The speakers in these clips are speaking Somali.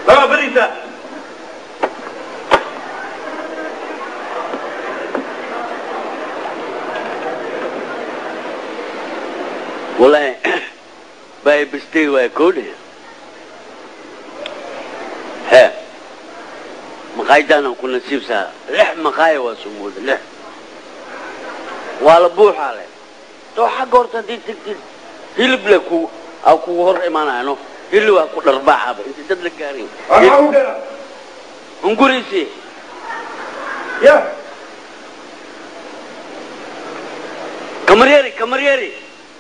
Laba beriisa. والله باي بستي ويكون ها مقايدانا كنا سيبسا لح مقاي وسمود لح ولا بوح عليه تو حق horta hadii tagtid hilib le ku aw kugu hor imaanaano hilib waa ku dharbaaxaba inta dad la gaarin Waxaa u dheera. hunguriisi Ya. kamaryeri kamaryeri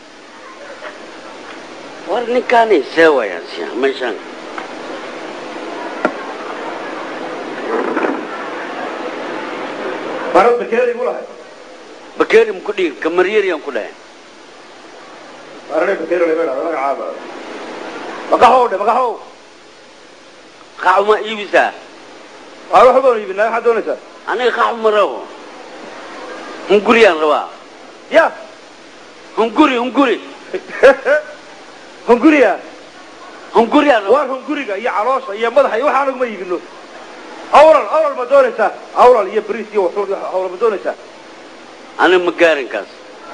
war ninkaani see wayaan siya meeshaan Marad bakeeri igu lahay. bakeeri muku dhigi kamaryeriyan ku dhahay Marad bakeeri la beera magacaaba. Maqaxow dhe maqaxow. qaxuma iibisaa Waa wax baan iibinaa waxaad doonaysaa. aniga qaxuma rabo hunguriyaan rabaa Ya. hunguri hunguri Hunguriya. hunguriyaan rabaa Waar hunguriga iyo caloosha iyo madaxa iyo waxaan uguma iibino. Awral awral ma doonaysaa. Awral iyo bariis iyo waxood awral ma doonaysaa. aniga ma gaarinkaas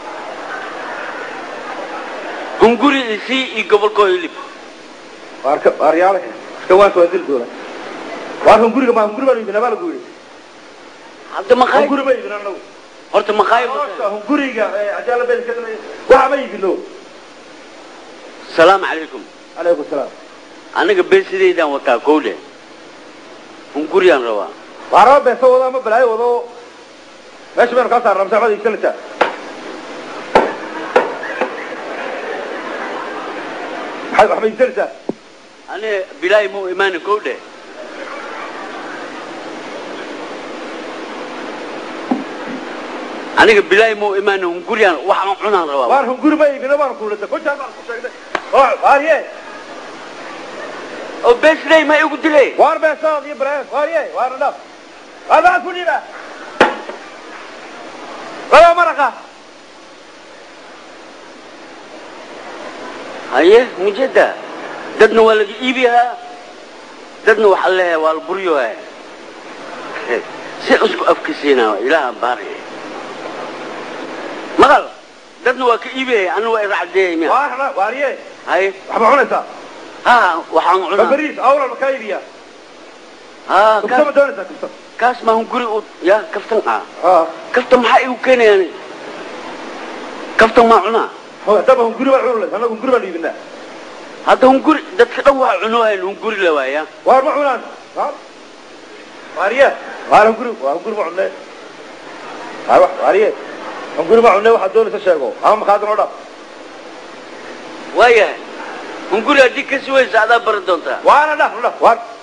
hunguri isii iyo gobolkoo hilib Waar ka waar yaale. Iska waan soo dil doona. Waar hunguriga ma hunguri baan iibinaa baa lagu yiri. hadda maqaay Hunguri ma iibinaa anagu. horta maqaay Caloosha hunguriga ee ajaala been ka damay. Waxa ma iibino. salaamu calaykum Alaykum salaam. aniga beesidaydaan wataa kowle hunguriyaan rabaa Waaraba beesa wada ama balaayo wado. Meesha baan ka saarnaa masaafada iibsanaysaa. Maxay wax ma iibsanaysaa? aniga bilaahi mau imaanin kowle aniga bilaahi mau imaanin hunguriyaan waxaan cunaan rabaa Waar hunguri ma iibino baan kuulata. Ku jaa baan ku sheegnay. Oo, waarye. oo beesiday ma igu dilay Waar beesa iyo balaayo. Waarye, waar dhaf. Waar baan ku dhiba. Wala maraqa. haye mujada dadna waa laga iibiyaa dadna waxaa leeyahay waa la buryoha si isku afkisiinaa ilaaha baari maqal dadna waa ka iibiyaya aniga waa iracdeeyay miya Waar dhaf, waarye. haye Wax ma cunaysaa? ha waxaan Ma cunaa bariis, awral ma ka iibiyaa. ha Kufta ma kaas doonaysaa kufta. kaas ma hunguri u ya kaftan ah Ah. kaftan maxaa igu keenayaan kaftan maa cunaa Hadaba hunguri baan cunaysaa. Anagu hunguri baan iibinaa. hadda hunguri dadka dhan waa cunohayn hunguri la waaya Waar ma cunaan? Waar. Waarye. Waar hunguri, waar hunguri ma cunay. Waar wax, waarye. Hunguri ma cunay waxaad doonaysaa sheego. Ama maqaadan oo dhaf. waayahay hunguri haddii kasi weysa adaa baran doontaa Waana dhaf, dhaf. Waar.